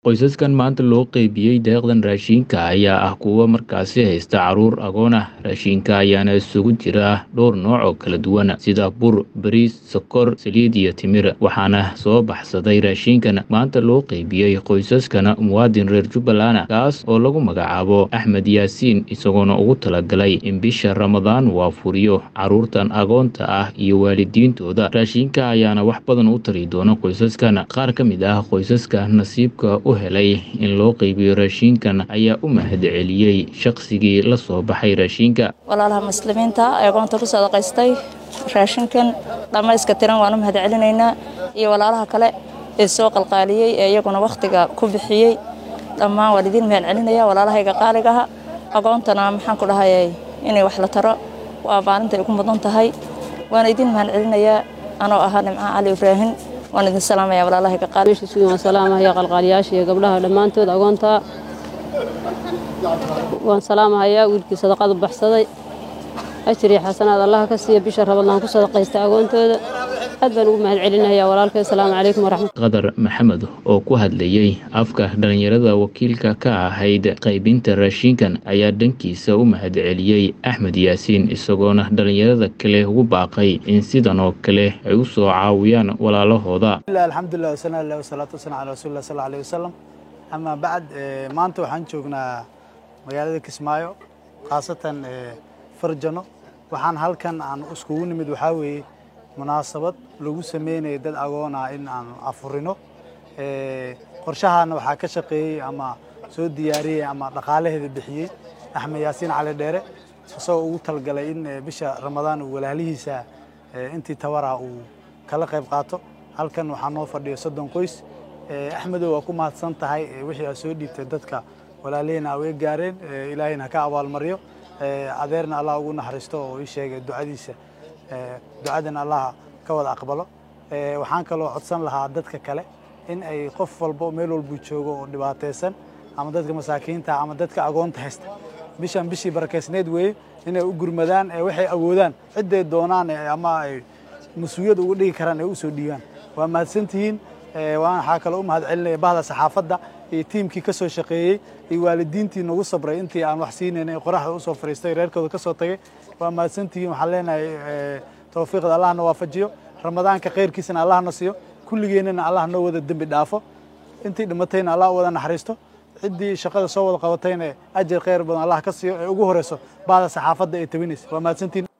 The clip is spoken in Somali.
Qoysaskan maanta loo qaybiyey deeqdan raashinka ayaa ah kuwo markaasi haysta caruur agoon ah. Raashinka ayaana isugu jira dhowr nooc oo kala duwan sida bur, bariis, sokor, saliid iyo timir. Waxaana soo baxsaday raashinkan maanta loo qaybiyey qoysaskan muwaadin reer Jubbaland ah kaas oo lagu magacaabo Axmed Yaasiin isagoona ugu talagalay in bisha Ramadaan uu afuriyo caruurtan agoonta ah iyo waalidiintooda. Raashinka ayaana wax badan u tari doona qoysaskan. Qaar ka mid ah qoysaska nasiibka u helay in loo qaybiyo raashinkan ayaa u mahadceliyey shaqsigii la soo baxay raashinka. walaalaha muslimiinta ee agoonta ku sadaqaystay raashinkan dhammayska tiran waan u mahadcelinaynaa iyo walaalaha kale ee soo qalqaaliyey ee iyaguna wakhtiga ku bixiyey dhammaan waan idiin mahadcelinaya walaalahayga qaaligaha agoontana maxaan ku dhahayay inay wax la taro waa maalinta ay ku mudan tahay waan idiin mahadcelinayaa anoo ahaa nimco cali ibraahim waan idin salaamaya walaalahayga qaali waan salaamahaya qalqaaliyaasha iyo gabdhaha dhammaantood agoonta waan salaamahayaa wiilkii sadaqadu baxsaday ajir iyo xasanaad allaha ka siiya bisha rabadlaan ku sadaqaysta agoontooda aad baan ugu mahadcelinayaa walaalkay asalaamu calaykum waraxmat qadar maxamed oo ku hadlayey afka dhallinyarada wakiilka ka ahayd qaybinta raashinkan ayaa dhankiisa u mahadceliyey axmed yaasiin isagoona dhallinyarada kale ugu baaqay in sidan oo kale ay u soo caawiyaan walaalahooda alxamdulilah wasana ilah wasalaatu wasalam calaa rasuulillah sal alayh wasalam amaa bacd maanta waxaan joognaa magaalada kismaayo khaasatan farjano waxaan halkan aan iskugu nimid waxaa weeye munaasabad lagu sameynaya dad agoon ah in aan afurino qorshahaana waxaa ka shaqeeyey ama soo diyaariyey ama dhaqaalaheeda bixiyey axmed yaasiin cali dheere isagoo ugu talgalay in bisha ramadaan uu walaalihiisa intii tabarah uu kala qayb qaato halkan waxaa noo fadhiyo soddon qoys axmedow waa ku mahadsan tahay wixii aad soo dhiibtay dadka walaalihina awee gaareen ilaahayna ka abaalmaryo adeerna allah ugu naxariisto oo ii sheegay ducadiisa ducadan allah ka wada aqbalo waxaan kaloo codsan lahaa dadka kale in ay qof walbo meel walbuu joogo oo dhibaataysan ama dadka masaakiinta ama dadka agoonta haysta bishan bishii barakeysneed weeye inay u gurmadaan waxay awoodaan cidday doonaan ama ay mas-uuliyad uga dhigi karaan ay u soo dhiibaan waa mahadsantihiin waxaa kaloo u mahad celinaya bahda saxaafadda iyo tiimkii ka soo shaqeeyey iyo waalidiintii nagu sabray intii aan wax siinayna qoraxda usoo fariistay reerkooda ka soo tagay waa mahadsantihiin waxaan leenahay tawfiiqda allahna waafajiyo ramadaanka khayrkiisana allahna siiyo kulligeennana allah noo wada dembi dhaafo intii dhimatayna allah u wada naxariisto ciddii shaqada soo wada qabatayna ajar khayr badan allah ka siiyo ee ugu horeyso bahda saxaafadda ee tabinaysa waa mahadsantihiin